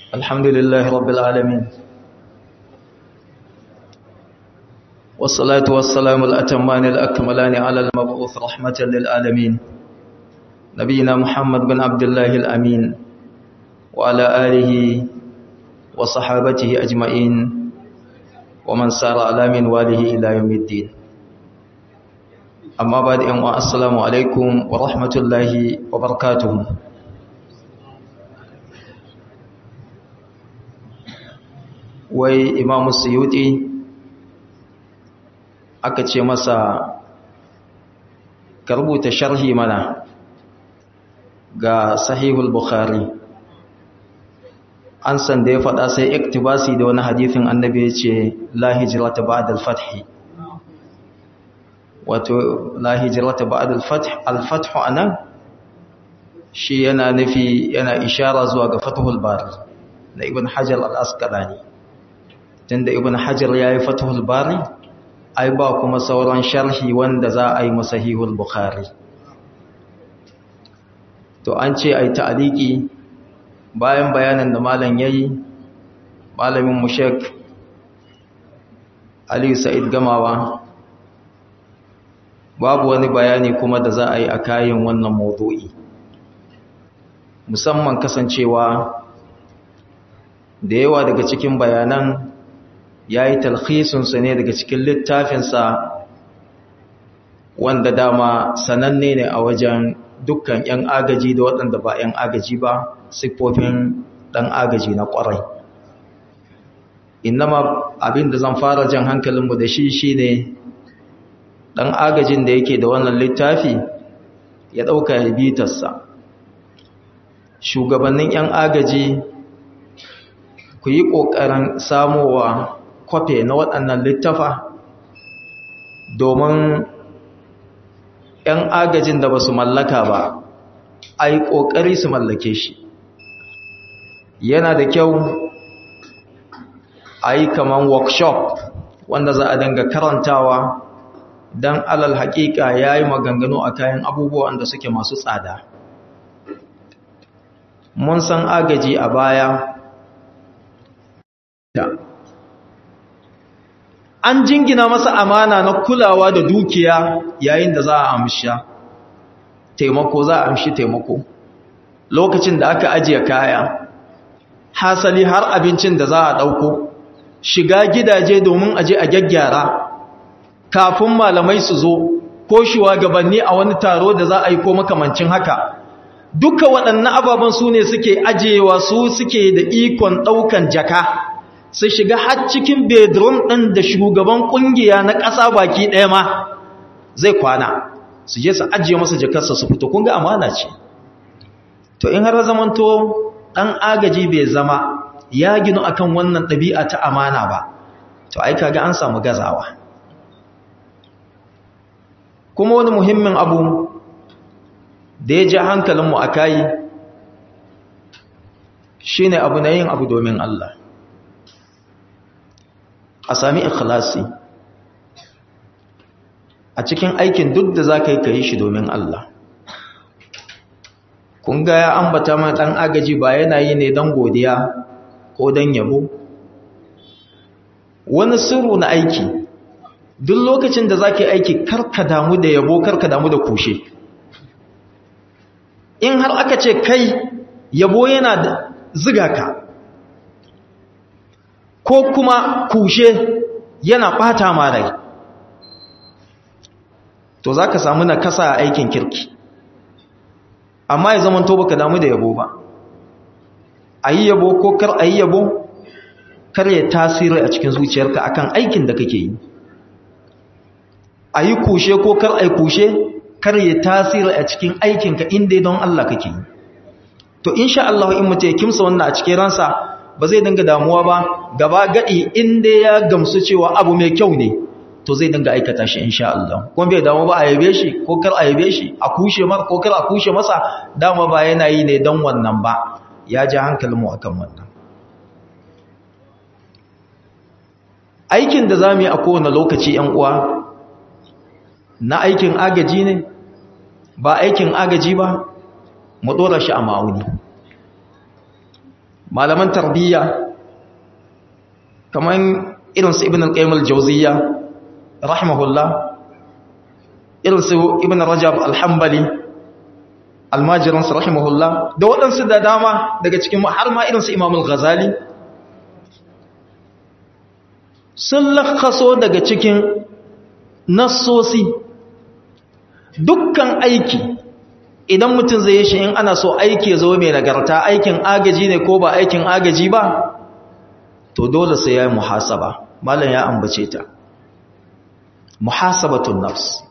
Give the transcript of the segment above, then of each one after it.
الحمد لله رب العالمين والصلاة والسلام الأتمان الأكملان على المبعوث رحمة للعالمين نبينا محمد بن عبد الله الأمين وعلى آله وصحابته أجمعين ومن سار على منواله إلى يوم الدين أما بعد السلام عليكم ورحمة الله وبركاته wai imamu suyuti aka ce masa ka rubuta sharhi mana ga sahihul bukhari an san da ya faɗa sai iktibasi da wani hadithin annabi ya ce la hijrata ba'da al-fath wato la hijrata ba'da al-fath al-fath anan shi yana nufi yana ishara zuwa ga fathul bari na ibn hajar al-asqalani tunda ibn hajar ya yi fatahul bari ai ba kuma sauran sharhi wanda za a yi masahihul bukhari to an ce ai ta'aliki bayan bayanan da malam yayi malamin mushek ali sa'id gamawa babu wani bayani kuma da za a yi a kayan wannan mawdu'i musamman kasancewa da yawa daga cikin bayanan ya yi talhisunsa ne daga cikin littafinsa wanda dama sananne ne a wajen dukkan 'yan agaji da waɗanda ba 'yan agaji ba siffofin ɗan agaji na ƙwarai innama abin da zan fara jan hankalinmu da shi shi ne ɗan agajin da yake da wannan littafi ya ɗauka ya bitarsa shugabannin 'yan agaji ku yi ƙoƙarin samowa kwafe na waɗannan littafa domin ‘yan agajin da ba su mallaka ba a yi ƙoƙari su mallake shi yana da kyau a yi kaman workshop wanda za a danga karantawa don alal haƙiƙa ya yi maganganu a kayan abubuwan da suke masu tsada mun san agaji a baya an jingina masa amana na kulawa da dukiya yayin da za a amsha taimako za a amshi taimako lokacin da aka ajiye kaya hasali har abincin da za a ɗauko shiga gidaje domin aje a gyaggyara kafin malamai su zo ko shugabanni a wani taro da za a yi ko makamancin haka duka waɗannan ababen su ne suke ajiyewa su suke da ikon ɗaukan jaka su shiga har cikin bedroom ɗin da shugaban ƙungiya na ƙasa baki ɗaya ma zai kwana su je su ajiye masa jakarsa su fito kunga amana ce to in har zamanto ɗan agaji bai zama ya ginu akan wannan ɗabi'a ta amana ba to ai kaga an samu gazawa kuma wani muhimmin abu da ya ja hankalinmu a kayi shine abu na yin abu domin Allah a sami ikhlasi a cikin aikin duk da za ka yi ka yi shi domin Allah kun ga ya ambata mai ɗan agaji ba yana yi ne don godiya ko don yabo wani sirru na aiki duk lokacin da za ka yi aiki karka damu da yabo karka damu da kushe in har aka ce kai yabo yana da ziga ka ko kuma kushe yana ɓata ma rai to za ka samu na kasa a aikin kirki amma ya zama to baka damu da yabo ba a yi yabo ko kar a yi yabo kar ya tasiri a cikin zuciyarka akan aikin da kake yi a yi kushe ko kar a yi kushe kar ya tasiri a cikin aikinka inda don Allah kake yi to insha Allah in mutum ya kimsa wannan a cikin ransa ba zai dinga damuwa ba gaba gadi inda ya gamsu cewa abu mai kyau ne to zai dinga aikata shi insha Allah kuma bai damu ba a yabe shi ko kar a yabe shi a kushe mar ko kar a kushe masa dama ba yana yi ne don wannan ba ya ji hankalinmu akan wannan aikin da zamu yi a kowane lokaci yan uwa na aikin agaji ne ba aikin agaji ba mu dora shi a ma'auni malaman tarbiyya kamar irinsu ibn al-qayyim al-jawziyya rahimahullah irinsu ibn rajab al-hanbali almajiransu rahimahullah da waɗansu da dama daga cikin har ma irinsu imam al-ghazali sun lakaso daga cikin nassosi dukkan aiki idan mutum zai yi shi in ana so aiki zo mai nagarta aikin agaji ne ko ba aikin agaji ba to dole sai ya yi muhasaba malam ya ambace ta muhasabatun nafs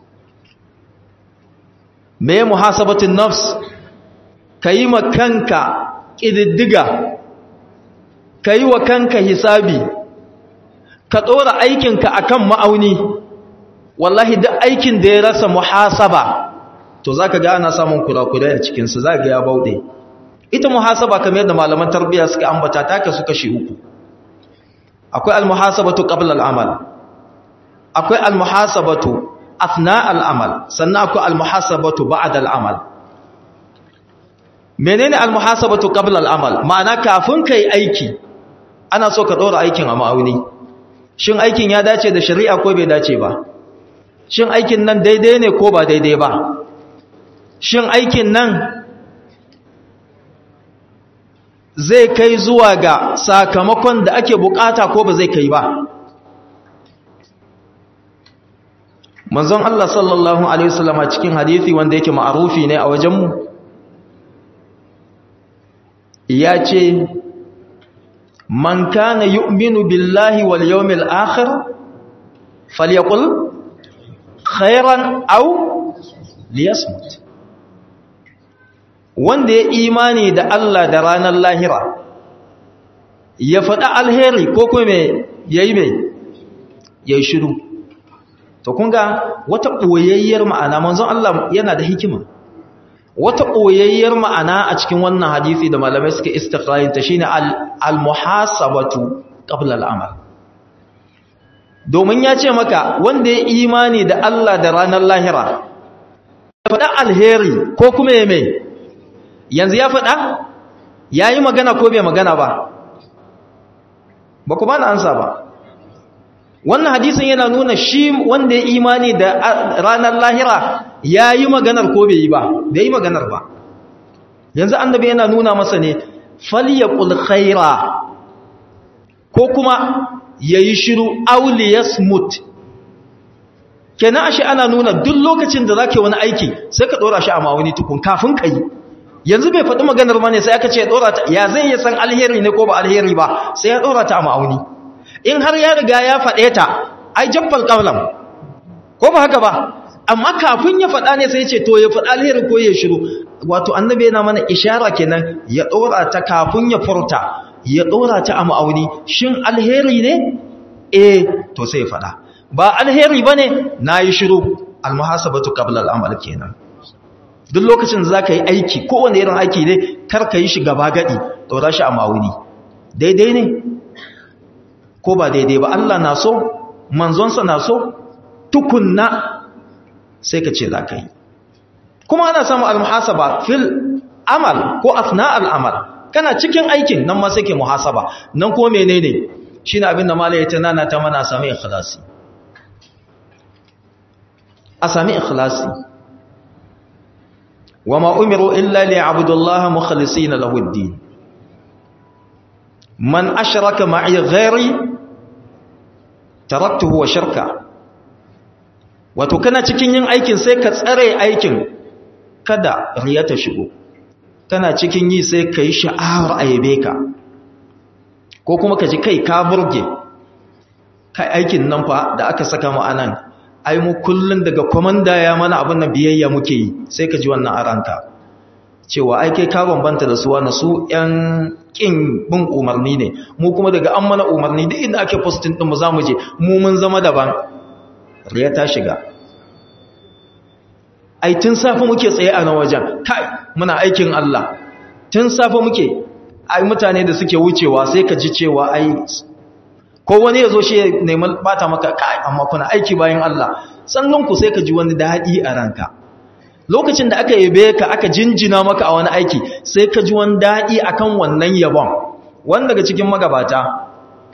me muhasabatun nafs ka yi ma kanka ƙididdiga ka yi wa kanka hisabi ka ɗora aikinka a kan ma'auni wallahi duk aikin da ya rasa muhasaba to za ka ga ana samun kurakurai a cikinsu za ga ya bauɗe ita muhasaba kamar yadda malaman tarbiyya suka ambata taka suka shi uku akwai almuhasabatu qabla al'amal akwai almuhasabatu athna al'amal sannan akwai almuhasabatu ba'da al'amal menene almuhasabatu qabla al'amal ma'ana kafin kai aiki ana so ka dora aikin a ma'auni shin aikin ya dace da shari'a ko bai dace ba shin aikin nan daidai ne ko ba daidai ba shin aikin nan zai kai zuwa ga sakamakon da ake bukata ko ba zai kai ba manzon Allah sallallahu alaihi wasallam cikin hadisi wanda yake ma'arufi ne a wajenmu ya ce man kana yu'minu billahi wal yawmil akhir falyaqul khairan aw liyasmut wanda ya imani da Allah da ranar lahira ya faɗa alheri ko kuma yayi mai yayi shiru to kun ga wata ɓoyayyar ma'ana manzon Allah yana da hikima wata ɓoyayyar ma'ana a cikin wannan hadisi da malamai suka istiqrarin ta shine al-muhasabatu qabla al-amal domin ya ce maka wanda ya imani da Allah da ranar lahira ya faɗa alheri ko kuma ya mai yanzu ya faɗa ya yi magana ko bai magana ba ba ku ba na ansa ba wannan hadisin yana nuna shi wanda ya imani da ranar lahira ya yi maganar ko bai yi ba bai yi maganar ba yanzu annabi yana nuna masa ne falyaqul khaira ko kuma yayi shiru auliyas mut kenan ashe ana nuna duk lokacin da zake wani aiki sai ka dora shi a mawuni tukun kafin kai yanzu bai faɗi maganar ba ne sai aka ce dora ta ya zai ya san alheri ne ko ba alheri ba sai ya dora ta a ma'auni in har ya riga ya faɗe ta ai jaffal qawlam ko ba haka ba amma kafin ya faɗa ne sai ya ce to ya faɗa alheri ko ya shiru wato annabi yana mana ishara kenan ya dora ta kafin ya furta ya dora ta a ma'auni shin alheri ne eh to sai ya faɗa ba alheri bane nayi shiru almuhasabatu qabla al'amal kenan duk lokacin da zaka yi aiki kowanne irin aiki ne kar ka yi shi gaba gadi dora shi a ma'auni daidai ne ko ba daidai ba Allah na so manzonsa na so tukunna sai ka ce za ka yi kuma ana samu al-muhasaba fil amal ko asna al-amal kana cikin aikin nan ma sai ke muhasaba nan ko menene shine abin da malai ta nana ta mana sami ikhlasi a sami ikhlasi wama umiru illa liya'budu Allah mukhlisina lahu ad-din man ashraka ma'i ghairi taraktuhu wa shirka wato kana cikin yin aikin sai ka tsare aikin kada riya ta shigo kana cikin yi sai ka yi sha'awar ayyabe ka ko kuma ka ji kai ka burge kai aikin nan fa da aka saka mu anan ai mu kullun daga komanda ya mana abin nan biyayya muke yi sai ka ji wannan a ranka cewa ai kai ka bambanta da su wani su yan kin bin umarni ne mu kuma daga an mana umarni duk inda ake postin din mu zamu je mu mun zama daban riya ta shiga ai tun safe muke tsaye a nan wajen kai muna aikin Allah tun safe muke ai mutane da suke wucewa sai ka ji cewa ai ko wani yazo shi neman bata maka kai amma kuna aiki bayan Allah sannan ku sai ka ji wani dadi a ranka lokacin da aka yabe ka aka jinjina maka a wani aiki sai ka ji wani dadi akan wannan yabon wanda daga cikin magabata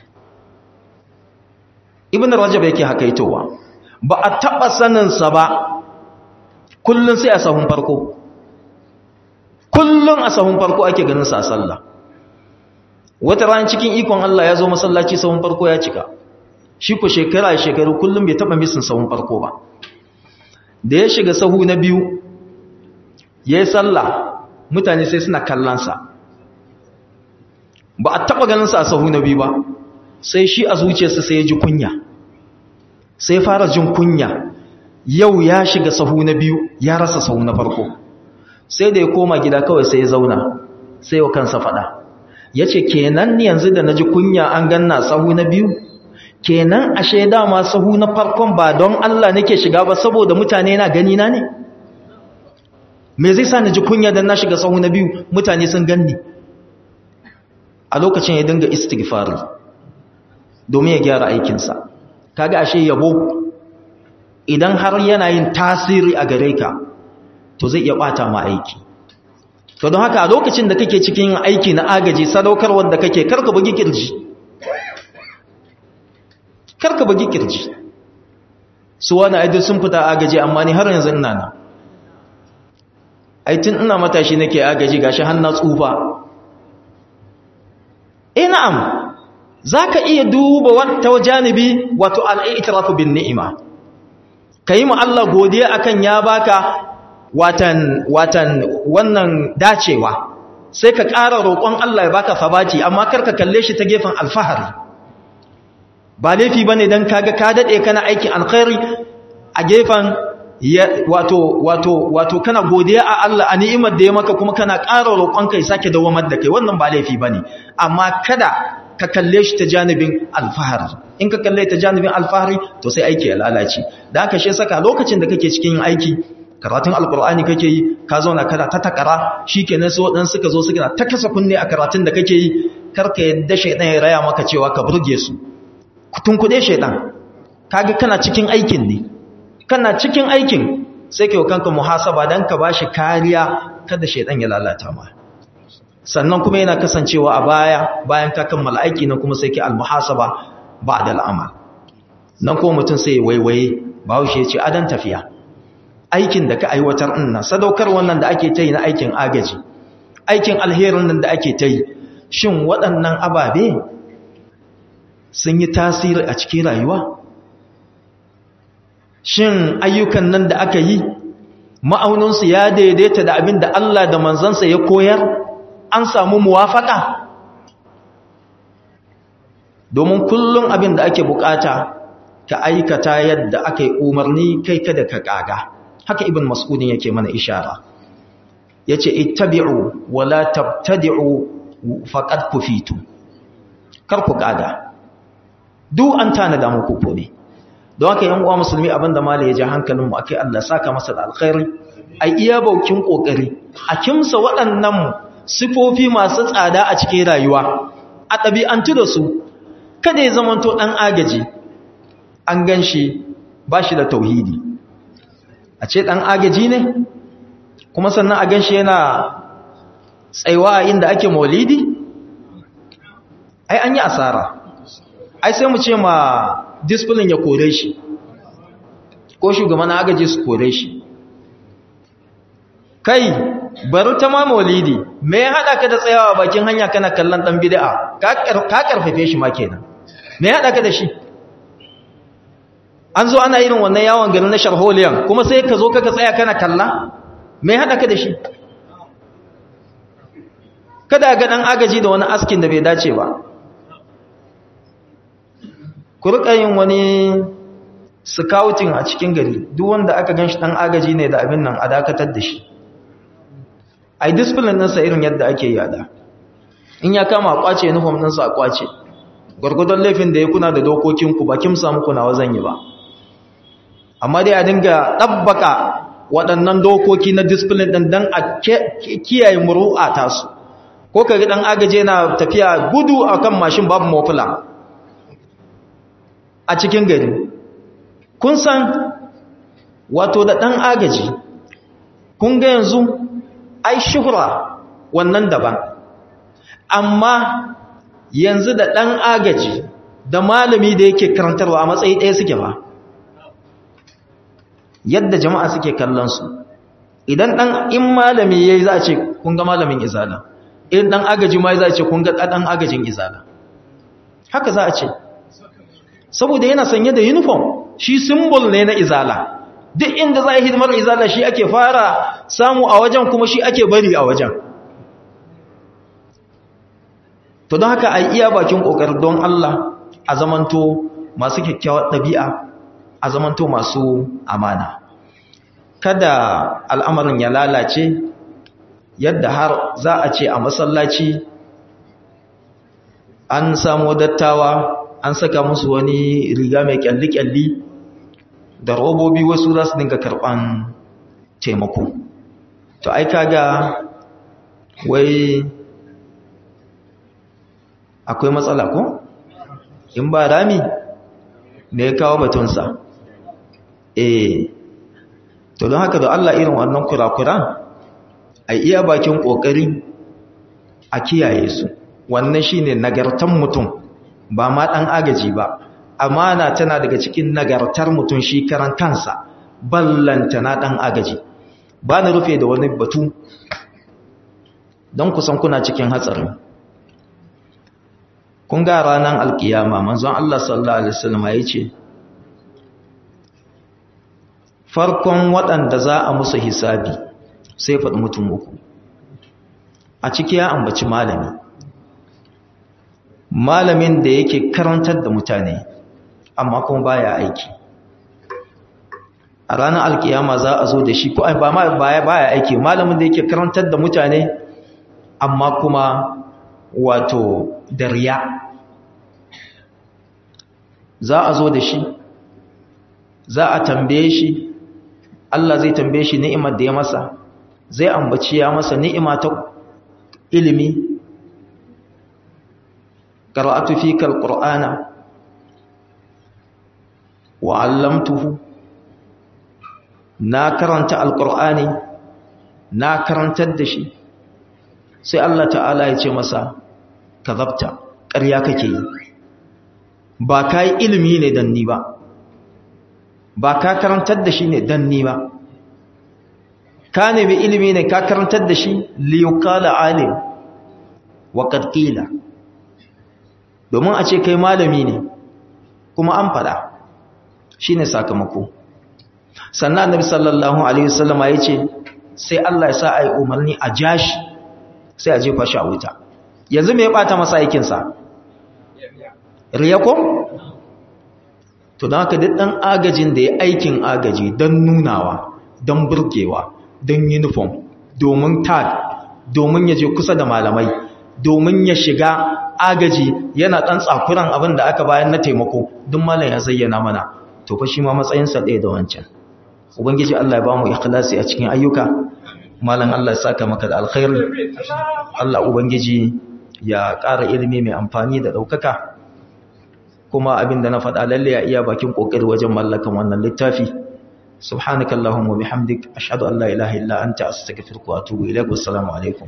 ibn rajab yake hakaitowa ba a taba saninsa ba kullun sai a sahun farko kullun a sahun farko ake ganin sa sallah wata ran cikin ikon Allah ya zo masallaci sahun farko ya cika shi ko shekara shekaru kullum bai taba misin sahun farko ba da ya shiga sahu na biyu yayi sallah mutane sai suna kallon sa ba a taba ganin sa a sahu na biyu ba sai shi a zuciyarsa sai ya ji kunya sai fara jin kunya yau ya shiga sahu na biyu ya rasa sahu na farko sai da ya koma gida kawai sai ya zauna sai wa kansa fada ya ce kenan yanzu da na ji kunya an ganna sahu na biyu kenan ashe dama sahu na farkon ba don Allah nake shiga ba saboda mutane na gani na ne me zai sa na ji kunya don na shiga sahu na biyu mutane sun ganni a lokacin ya dinga istighfari domin ya gyara aikinsa kaga ashe yabo idan har yana yin tasiri a gare ka to zai iya bata ma aiki to don haka a lokacin da kake cikin aiki na agaji sadaukarwar da kake karka bugi kirji karka bugi kirji su wani aidin sun fita agaji amma ni har yanzu ina nan aitin ina matashi nake agaji gashi har na tsufa eh na'am zaka iya duba wata janibi wato al-i'tirafu bin ni'ima kayi mu Allah godiya akan ya baka watan watan wannan dacewa sai ka ƙara roƙon Allah ya baka sabati amma kar ka kalle shi ta gefen alfahari ba laifi bane dan kaga ka dade kana aikin alkhairi a gefen wato wato wato kana godiya a Allah a ni'imar da ya maka kuma kana ƙara roƙon kai sake dawamar da kai wannan ba laifi bane amma kada ka kalle shi ta janibin alfahari in ka kalle ta janibin alfahari to sai aiki ya lalace da haka shi saka lokacin da kake cikin aiki karatun alkur'ani kake yi ka zauna kana ta takara shikenan sai wadan suka zo suka ta kasa kunne a karatun da kake yi karka yadda shaydan ya raya maka cewa ka burge su kutun kude shaydan kaga kana cikin aikin ne kana cikin aikin sai kai kanka muhasaba dan ka bashi kariya kada shaydan ya lalata ma sannan kuma yana kasancewa a baya bayan ka kammala aiki nan kuma sai ki almuhasaba ba'da al'amal nan kuma mutum sai waiwaye bawo shi ya ce adan tafiya aikin da ka aiwatar nan sadaukar wannan da ake ta yi na aikin agaji aikin alherin nan da ake ta yi shin waɗannan ababe sun yi tasiri a cikin rayuwa shin ayyukan nan da aka yi ma'auninsu ya daidaita da abin da Allah da manzansa ya koyar an samu muwafaka domin kullum abin da ake bukata ka aikata yadda aka yi umarni kai kada ka kaga haka ibn mas'udin yake mana ishara yace ittabi'u wa la tabtadi'u faqad kufitu kar ku kaga duk an tana da muku kone don haka yan uwa musulmi abinda malai ya ji hankalin mu akai Allah saka masa da alkhairi ai iya baukin kokari a kimsa waɗannan sifofi masu tsada a cikin rayuwa a ɗabi'antu da su kada ya zamanto ɗan agaji an gan shi ba shi da tauhidi a ce ɗan agaji ne kuma sannan a gan shi yana tsaiwa inda ake maulidi ai an yi asara ai sai mu ce ma discipline ya kore shi ko shugaban agaji su kore shi kai bari ta ma maulidi me ya haɗa ka da tsayawa bakin hanya kana kallon ɗan bid'a ka karfafe shi ma kenan me ya haɗa ka da shi an zo ana irin wannan yawon garin na sharholiyan kuma sai ka zo kaka tsaya kana kalla me haɗa ka da shi kada ga ɗan agaji da wani askin da bai dace ba ku riƙa yin wani scouting a cikin gari duk wanda aka gan shi ɗan agaji ne da abin nan a dakatar da shi a yi discipline ɗinsa irin yadda ake yada in ya kama a ƙwace uniform ɗinsa a ƙwace gwargwadon laifin da ya kuna da dokokinku ba kim samu kuna wazan yi ba amma dai a dinga ɗabbaka waɗannan dokoki na discipline ɗin don a kiyaye muru'a tasu ko ka ɗan agaje na tafiya gudu a kan mashin babu mafula a cikin gari kun san wato da ɗan agaji kun ga yanzu ai shuhura wannan daban amma yanzu da ɗan agaji da malami da yake karantarwa a matsayi ɗaya suke ba yadda jama'a suke kallon su idan ɗan in malami ya yi za a ce kun ga malamin izala in ɗan agaji ma za a ce kun ga ɗan agajin izala haka za a ce saboda yana sanye da uniform shi symbol ne na izala duk inda za a yi hidimar izala shi ake fara samu a wajen kuma shi ake bari a wajen to don haka a iya bakin ƙoƙar don Allah a zamanto masu kyakkyawar ɗabi'a a zamanto masu amana kada al'amarin ya lalace yadda har za a ce a masallaci an samu dattawa an saka musu wani riga mai kyalli-kyalli da robobi wasu za su dinga karɓan taimako to ai kaga wai akwai matsala ko in ba rami ne ya kawo batunsa eh to don haka da Allah irin wannan kurakuran a iya bakin kokari a kiyaye su wannan shine nagartan mutum ba ma dan agaji ba amana tana daga cikin nagartar mutum shi karan kansa ballanta na dan agaji ba na rufe da wani batu don kusan kuna cikin hatsarin kun ga ranar alkiyama manzon Allah sallallahu alaihi wasallam ya ce farkon waɗanda za a musu hisabi sai faɗi mutum uku a ciki ya ambaci malami malamin da yake karantar da mutane amma kuma baya aiki a ranar alkiyama za a zo da shi ko ba ma baya baya aiki malamin da yake karantar da mutane amma kuma wato da riya za a zo da shi za a tambaye shi Allah zai tambaye shi ni'imar da ya masa zai ambaci ya masa ni'ima ta ilimi qara'atu fika alqur'ana wa 'allamtuhu na karanta alqur'ani na karantar da shi sai Allah ta'ala ya ce masa kazabta ƙarya kake yi ba ka yi ilimi ne dan ni ba ba ka karantar da shi ne dan ni ba ka nemi ilimi ne ka karantar da shi liyukala alim wa qila domin a ce kai malami ne kuma an fada shine sakamako sannan annabi sallallahu alaihi wasallam ya ce sai Allah ya sa ai umarni a jashi sai a jefa shi a wuta yanzu me ya bata masa aikin sa riya ko to don haka duk ɗan agajin da ya aikin agaji don nunawa don burgewa don uniform domin tag domin ya je kusa da malamai domin ya shiga agaji yana ɗan tsakuran abin da aka bayan na taimako duk malam ya zayyana mana to fa shi ma matsayinsa ɗaya da wancan ubangiji Allah ya ba mu ikhlasi a cikin ayyuka malam Allah ya saka maka da alkhairi Allah ubangiji ya ƙara ilimi mai amfani da ɗaukaka kuma abinda na faɗa lalle ya iya bakin ƙoƙari wajen mallakan wannan littafi subhanakallahumma bihamdik ashhadu an la ilaha illa anta astaghfiruka wa atubu ilaik wassalamu alaikum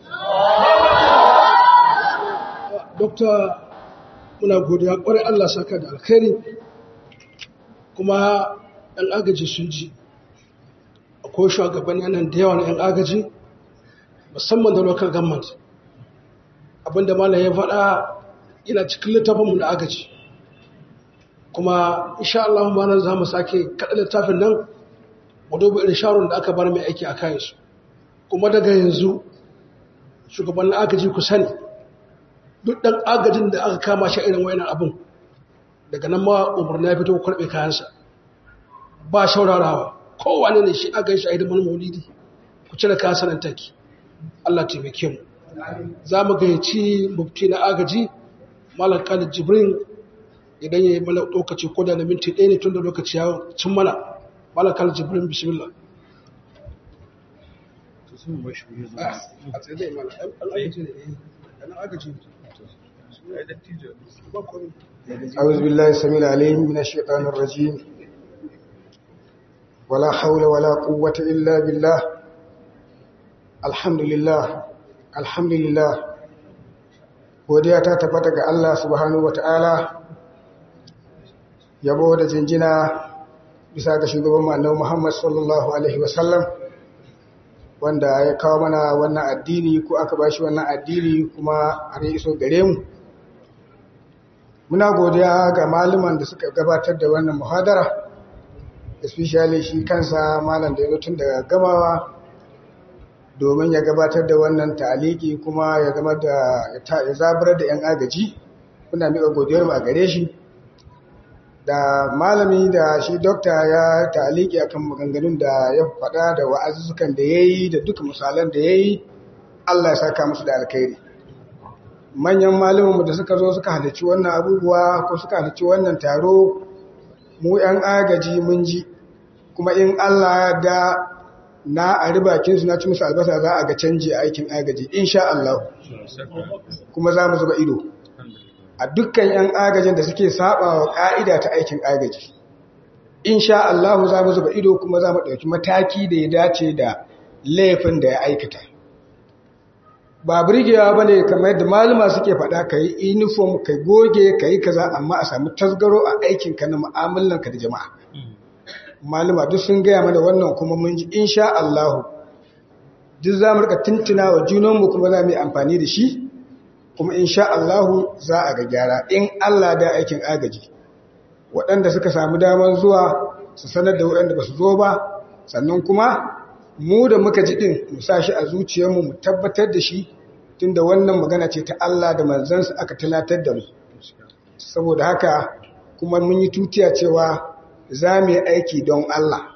dokta muna godiya ƙwarai Allah saka da alkhairi kuma ɗan agaji sun ji akwai shugabanni nan da yawa na ‘yan agaji musamman da local government abinda malam ya faɗa yana cikin littafinmu na agaji kuma insha Allah ma nan za mu sake kaɗa littafin nan mu duba irin sharon da aka bar mai aiki a kayansu kuma daga yanzu shugabannin agaji ku sani duk ɗan agajin da aka kama shi irin wayanan abin daga nan ma umarni ya fito karɓe kayansa ba shaurarawa kowane ne shi aka yi shi a hidiman maulidi ku cire kayan sanan take Allah taimake mu za mu gayyaci mufti na agaji malam khalid jibrin idan ya yi mana lokaci ko da na minti ɗaya ne tun da lokaci ya cin mana malam khalid jibrin bismillah a tsaye da imana al'agaji ne al'agaji أعوذ بالله السميع العليم من الشيطان الرجيم ولا حول ولا قوة إلا بالله الحمد لله الحمد لله godiya ta tabbata ga Allah subhanahu wata'ala yabo da jinjina bisa ga shugaban annabi Muhammad sallallahu alaihi wasallam wanda ya kawo mana wannan addini ko aka bashi wannan addini kuma har ya iso gare mu muna godiya ga malaman da suka gabatar da wannan muhadara especially shi kansa malam da ya zo tun daga gamawa domin ya gabatar da wannan taliki kuma ya zama da ya zabar da 'yan agaji muna miƙa godiyar a gare shi da malami da shi dokta ya taliki akan maganganun da ya faɗa da wa'azuzzukan da ya yi da duka misalan da ya yi Allah ya saka musu da alkhairi manyan malumanmu da suka zo suka halarci wannan abubuwa ko suka halarci wannan taro mu 'yan agaji mun ji kuma in Allah da na a ribakinsu na ci musu albasa za a ga canji a aikin agaji insha Allah kuma za mu zuba ido a dukkan 'yan agajin da suke saba wa ƙa'ida ta aikin agaji insha Allah za mu zuba ido kuma za mu ɗauki mataki da ya dace da laifin da ya aikata ba birgewa ba ne kamar yadda malama suke faɗa ka yi uniform ka goge ka yi kaza amma a sami tasgaro a aikinka na mu'amalanka da jama'a malama duk sun gaya mana wannan kuma mun ji insha Allah duk za mu rika tuntuna wa junanmu kuma za mu yi amfani da shi kuma insha Allah za a ga gyara in Allah da aikin agaji waɗanda suka samu damar zuwa su sanar da waɗanda ba su zo ba sannan kuma mu da muka ji ɗin mu sa shi a zuciyarmu mu tabbatar da shi tunda wannan magana ce ta Allah da manzansa aka talatar da mu saboda haka kuma mun yi tutiya cewa za mu yi aiki don Allah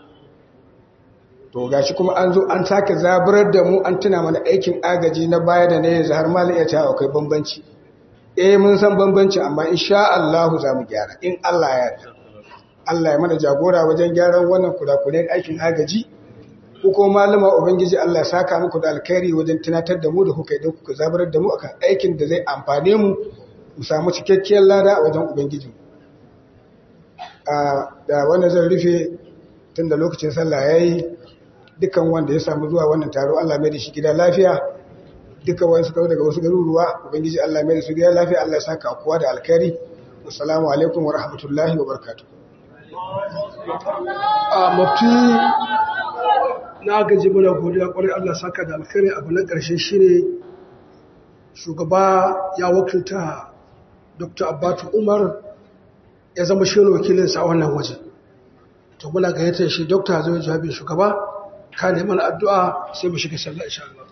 to gashi kuma an zo an sake zaburar da mu an tuna mana aikin agaji na baya da na yanzu har ma iya cewa akwai bambanci eh mun san bambanci amma insha Allah za mu gyara in Allah ya yarda Allah ya mana jagora wajen gyaran wannan kurakuren aikin agaji ko kuma malama ubangiji Allah ya saka muku da alkhairi wajen tunatar da mu da kuka idan kuka zaburar da mu akan aikin da zai amfane mu mu samu cikakkiyar lada a wajen ubangiji da wannan zan rufe tun da lokacin sallah ya yi dukkan wanda ya samu zuwa wannan taro Allah mai da shi gida lafiya dukkan wani suka daga wasu garuruwa ubangiji Allah mai da su gida lafiya Allah ya saka kowa da alkhairi assalamu alaikum wa rahmatullahi wa barakatuh a mafi na gaji mana godiya kwarai Allah saka da alkhairi abu na ƙarshe shine shugaba ya wakilta Dr. Abbatu Umar ya zama shi wakilinsa a wannan waje to muna gayyatar shi dokta zai jawabin shugaba ka neman addu'a sai mu shiga sallah insha Allah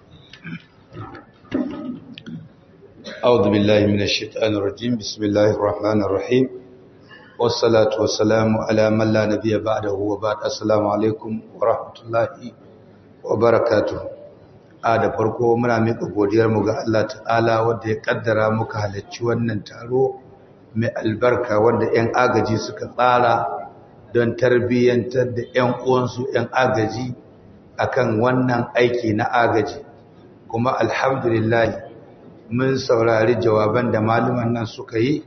أعوذ بالله من الشيطان الرجيم بسم الله الرحمن الرحيم والصلاة والسلام على من لا نبي بعده وبعد السلام عليكم ورحمة الله وبركاته a da farko muna miƙa godiyarmu ga Allah ta'ala wanda ya ƙaddara muka halarci wannan taro mai albarka wanda 'yan agaji suka tsara don tarbiyyantar da 'yan uwansu 'yan agaji akan wannan aiki na agaji kuma alhamdulillah mun saurari jawaban da malaman nan suka yi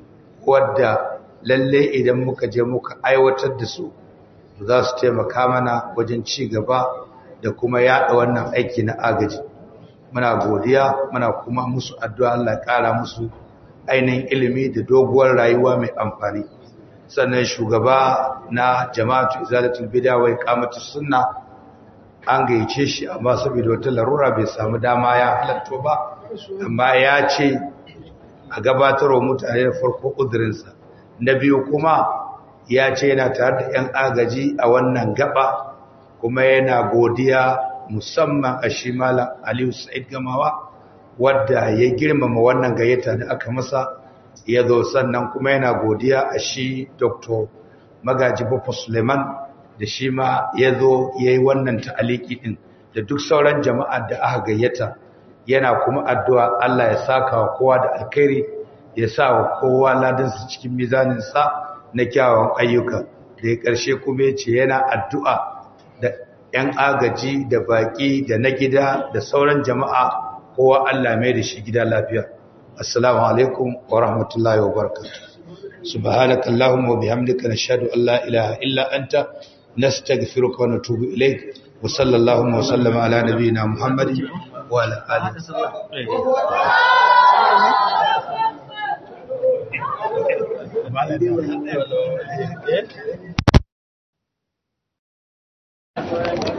wadda lalle idan muka je muka aiwatar da su za su taimaka mana wajen ci gaba da kuma yada wannan aiki na agaji muna godiya muna kuma musu addu'a Allah ƙara musu ainihin ilimi da doguwar rayuwa mai amfani sannan shugaba na jama'atu izalatul bid'a wa iqamatus sunna an gayyace shi amma saboda wata larura bai samu dama ya halatto ba amma ya ce a gabatarwa mutane da farko uzurinsa na biyu kuma ya ce yana tare da 'yan agaji a wannan gaba kuma yana godiya musamman a shi malam aliyu sa'id gamawa wadda ya girmama wannan gayyata da aka masa ya zo sannan kuma yana godiya a shi dr magaji baffa suleiman da shi ma ya zo ya yi wannan ta'aliki ɗin da duk sauran jama'a da aka gayyata yana kuma addu'a Allah ya saka wa kowa da alkhairi ya sa wa kowa ladansa cikin mizaninsa na kyawawan ayyuka da ya ƙarshe kuma ya ce yana addu'a da ‘yan agaji da baƙi da na gida da sauran jama'a kowa Allah mai da shi gida lafiya. Assalamu alaikum wa rahmatullahi wa barakatuh. Subhanaka Allahumma wa bihamdika nashhadu an la ilaha illa anta nastaghfiruka wa natubu ilayk wa sallallahu wa sallama ala nabiyyina Muhammadin wa ala alihi Thank you.